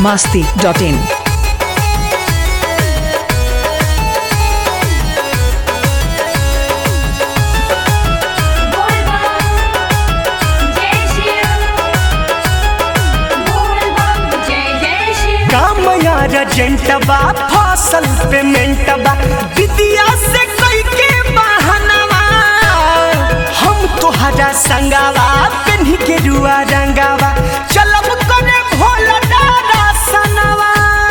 masti.in. कामया रजेंटबा फसल पेमेंटबा विदिया से कोई के बहनवा हम तोहरा संगावा पेन्ही के रुआ रंगावा चलब करे भोला दादा सनवा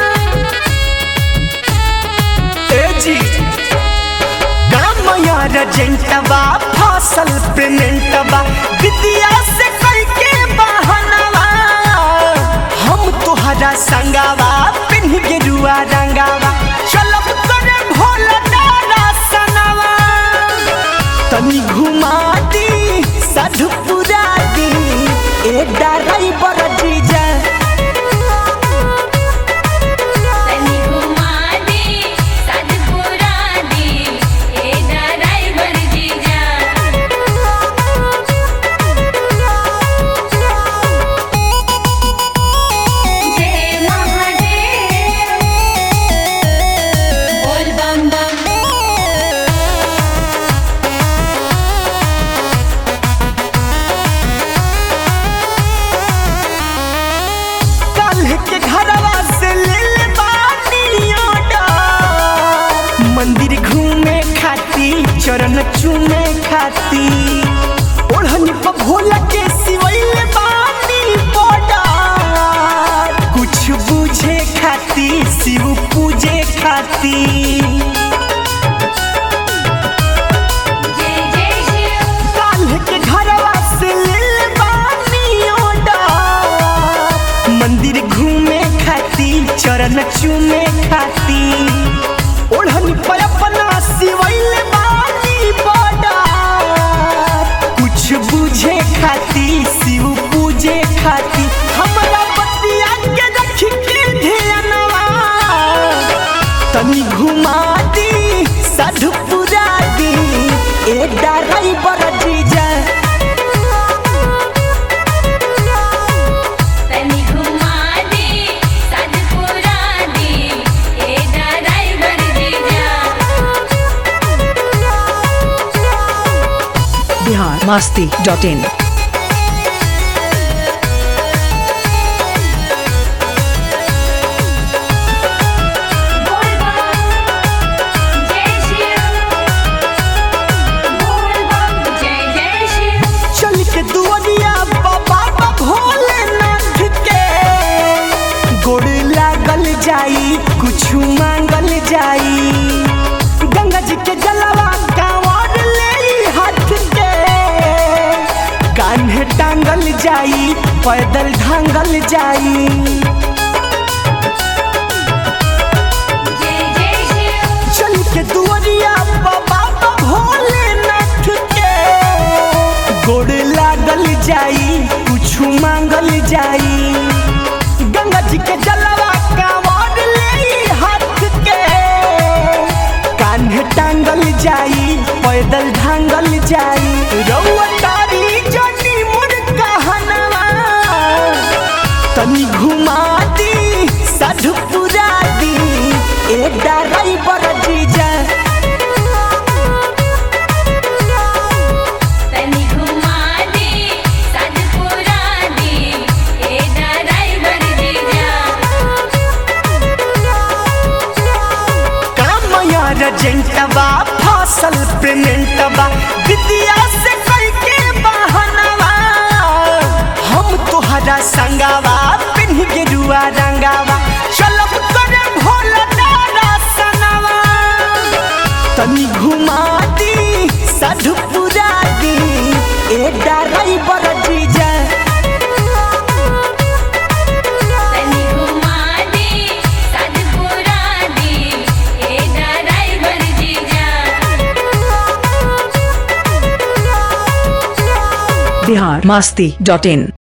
ए जी कामया रजेंटबा फसल पेमेंटबा विदिया से कोई के बहनवा हम तोहरा संगावा पिन्ह के रुआ रंगावा चलब करे भोला दादा सनवा तनी घुमा दी साधु पुरा दी ए डराई बड़ जीजा तनी घुमा दे सदपुरा दे ए ड्राइवर जीजा जय महादेव बोल बम बम कल के घरवा से ले ले बानी ऑर्डर मंदिर घूमे खाती चरण चूमे खाती ओढ़नी पर भोला के सिवैले बानी बॉर्डर कुछ बुझे खाती शिव पूजे खाती जय जय शिव काल्ह के घरवा से ले बानी ऑर्डर मंदिर घूमे खाती चरण चूमे खाती ओढ़नी पर अपना सिवैले बानी बॉर्डर कुछ बुझे खाती शिव पूजे खाती हमरा बतिया के रख के ध्यानवा तनी घुमा दी साधु पुरा दी ए डराई बड़ जीजा तनी घुमा दे सदपुरा दे ए ड्राइवर जीजा Bihar masti.in. बोल बम जय शिव बोल बम जय जय शिव चल के दुआरिया बाबा बा भोलेनाथ के गोड़ लागल जाई कुछ मांगल जाई गंगा जी के जलवा कांवर ले हाथ के कान्हे टांगल जाई पैदल ढांगल जाई जय जय शिव चल के दुआरिया बाबा बा भोलेनाथ के गोड़ लागल जाई कुछ मांगल जाई गंगा जी के जलवा कांवर ले हाथ के कान्हे टांगल जाई पैदल ढांगल जाई रउआ तारी जनी मुर कहनवा तनी घुमा दी साधु पुरा दी ए डराई बड़ जीजा तनी घुमा दे सदपुरा दे ए ड्राइवर जीजा कामया रजेंटबा फसल पेमेंटबा विदिया से कोई के बहनवा हम तोहरा संगावा पिन्ह के रुआ रंगावा चलब करे भोला दादा सनवा तनी घुमा दी साधु पुरा दी ए डराई बड़ जीजा तनी घुमा दे सदपुरा दे ए ड्राइवर जीजा Bihar masti.in.